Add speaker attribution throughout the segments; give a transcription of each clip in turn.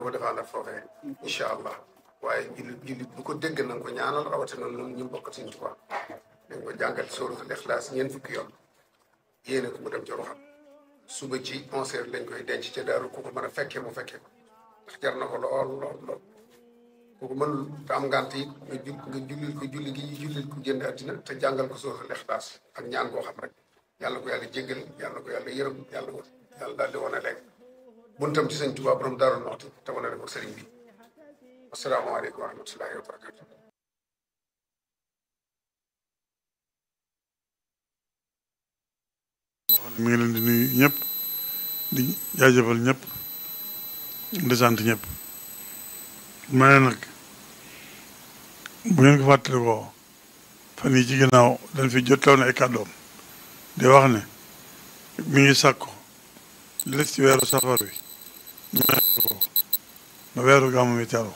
Speaker 1: ko defaan ak foofee incha allah waaye jullit jullit bu ko dégg na nga ko ñaanal rawatina noonu ñu bokk Sëñ Tuubaa dañ ko jàngal sóoratul Ixlaas ñeent fukki yoon yéene ko mu dem ci ruxam suba ci onze heures lañ koy denc ca daaru ku ko mën a fekkee mu fekkee ko ndax jar na ko lool lool lool ku ko mënul te am ngànt it nga ju nga jullil ko julli gi ñu jullil ko génn àddina te jàngal ko sóoratul Ixlaas ak ñaan koo xam rek yàlla ko yàlla jéggal yàlla ko yàlla yërëm yàlla ko yàlla daal di wane léegi buntam ci Sëñ Tuubaa borom Daaru Muxti te wane ko sëriñ bi asalaamaaleykum wa rahmatullahi wa barakatu
Speaker 2: mi ngi leen di nuyu ñëpp di jaajëfal ñëpp di sant ñëpp ma ne nag bu ngeen ko fàttalikoo fan yi ci ginnaaw dañ fi jottaloon na ay kàddoom di wax ne mi ngi sàkku li des ci weeru safar wi ñu ko ba weeru gàmmu mi teru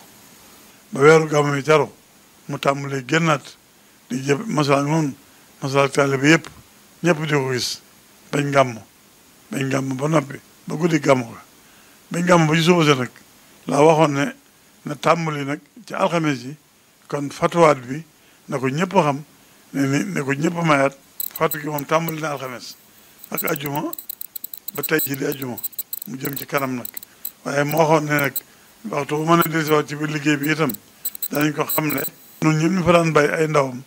Speaker 2: ba weeru gàmmu mi teru mu tàmbalee génnaat di jëf masala noonu masala taalibe bi yëpp ñëpp di ko gis bañ gàmm bañ gàmm ba noppi ba guddi gàmm ko bañ gàmm ba ci suba sa nag laa waxoon ne na tàmbali nag ci alxames yi kon fatuwaat bi na ko ñëpp xam ne ni ne ko ñëpp mayaat fatu gi moom tàmbali na alxames ak ajuma ba tey ji di ajuma mu jëm ci kanam nag waaye moo waxoon ne nag waxtu bu mën a dellusiwaat ci biir liggéey bi itam danañ ko xam ne ñun ñëpp ñu fa daan bay ay ndawam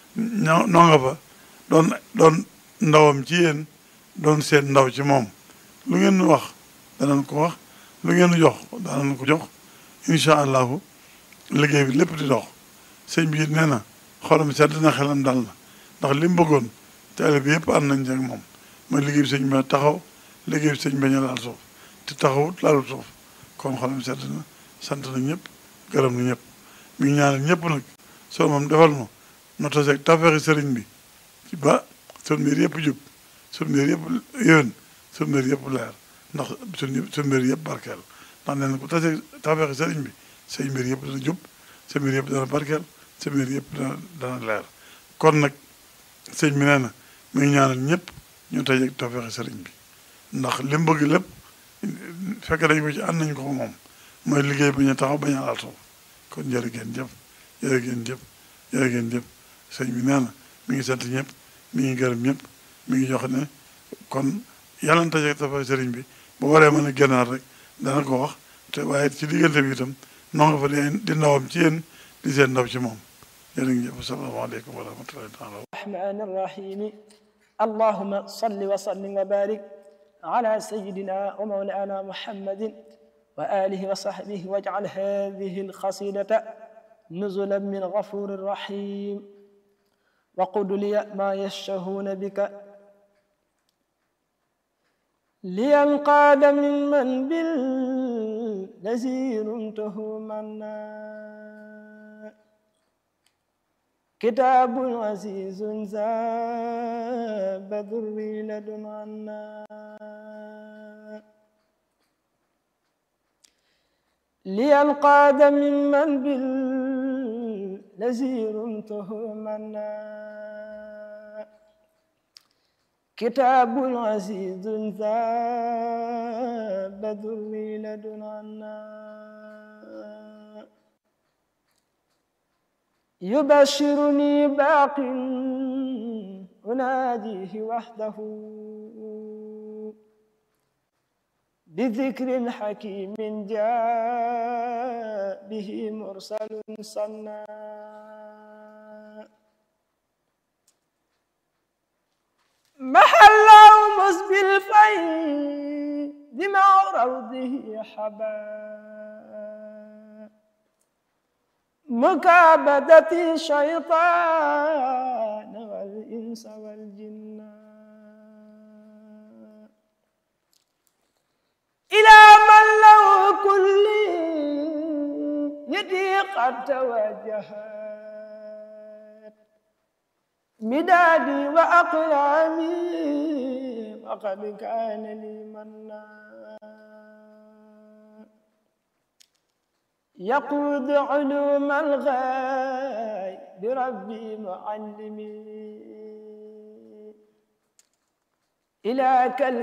Speaker 2: ñoo noo nga fa doon doon ndawam ci yéen doon seen ndaw ci moom lu ngeen nu wax danañ ko wax lu ngeen nu jox danañ ko jox incha allahu liggéey bi lépp di dox sëñ bi nee na xolam sedd na xelam dal na ndax li mu bëggoon taale bi yëpp ànd nañ ci ak moom mooy liggéey bi sëñ bi taxaw liggéey bi sëñ bi ñu laal suuf te taxawut laalu suuf kon xolam sedd na sant na ñëpp gërëm na ñëpp mi ngi ñaanal ñëpp nag soo moom defal ma no taseeg tafeexi sëriñ bi ci ba sun mbir yëpp jub sun mbir yëpp yéwén sun mbir yëpp leer ndax sun sun mbir yëpp barkeel ndax nee na ku taseeg tafeexi sëriñ bi say mbir yëpp dana jub sa mbir yëpp dana barkeel sa mbir yëpp dana dana leer kon nag sëñ bi nee na mi ngi ñaanal ñëpp ñu taseeg tafeexi sëriñ bi ndax li mu bëgg lépp fekk dañ ko ci ànd nañ ko moom mooy liggéey bañ a taxaw bañ a laal suuf kon jërë ngeen jëf jërë ngeen jëf jërë ngeen jëf sëñ bi nee na mi ngi sant ñëpp mi ngi gërëm ñëpp mi ngi jox ne kon yàlla na taje tafa sëriñ bi bu waree mën a génnaat rek dana ko wax te waaye ci diggante bi itam noo nga fa di di ndawam ci yéen di seen ndaw ci moom jërë ngeen jëf asalaamaaleykum wa rahmatullahi taala
Speaker 3: الرحمن الرحيم اللهم صل وسلم وبارك على سيدنا ومولانا محمد وآله وصحبه واجعل هذه القصيدة نزلا من غفور رحيم وقل لي ما يشتهون بك لينقاد ممن بالذي رمته منا كتاب عزيز زاب ذري لدن عنا لينقاد ممن بالذي رمته منا كتاب عزيز ذاب ذري لدن عنا يبشرني باق أناديه وحده بذكر حكيم جاء به مرسل صنّا محله مسبي الفيض مع روضه حبا مكابدة الشيطان والإنس والجن إلى من له كل يدي قد توجهت مدادي وأقلامي وقد كان لي منا يقود علوم الغيب بربي معلمي إلى كل